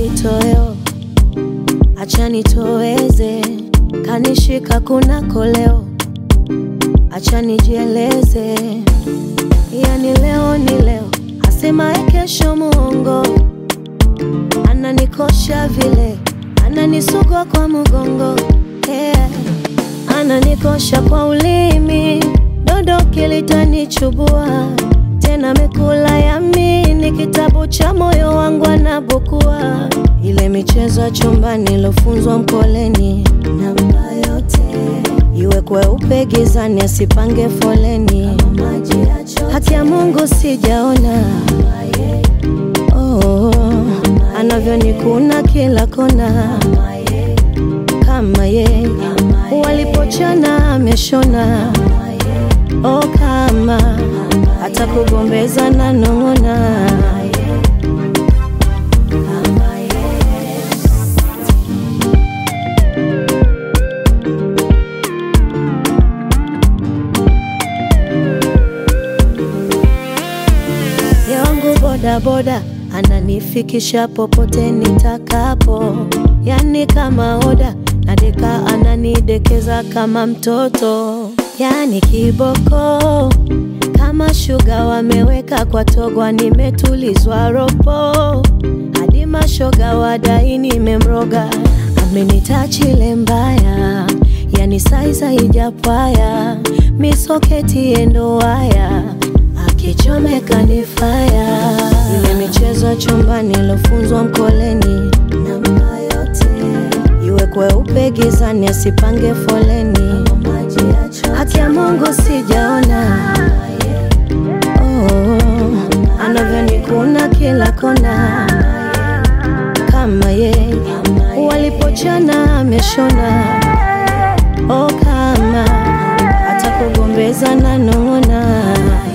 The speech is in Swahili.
kitoweo, acha nitoweze, kanishika kuna koleo, acha nijieleze, yani leo ni leo, asema kesho muongo, ananikosha vile, ananisugua kwa mgongo yeah. Ananikosha kwa ulimi, dodo kilitanichubua tena, mekula yamini, kitabu cha moyo wangu anabukua, ile michezo ya chumbani ilofunzwa mkoleni, namba yote iwe kweupe gizani, asipange foleni, haki ya Mungu sijaona oh, anavyonikuna kila kona kama ye walipochana ameshona oh, kama hata kugombeza na nong'ona yangu bodaboda ananifikisha popote nitakapo, yani kama oda nadeka, ananidekeza kama mtoto, yani kiboko kama shuga wameweka kwa togwa, nimetulizwa ropo hadi mashoga wadai nimemroga, amenitachile mbaya, yani saiza ijapwaya misoketi endo waya akichomeka ni faya. Ile michezo ya chumbani ilofunzwa mkoleni, namba yote iwe kweupe gizani, asipange foleni, haki ya Mungu sijaona oh, anavyonikuna kila kona kama ye walipochana ameshona oh, kama hata kugombeza na nong'ona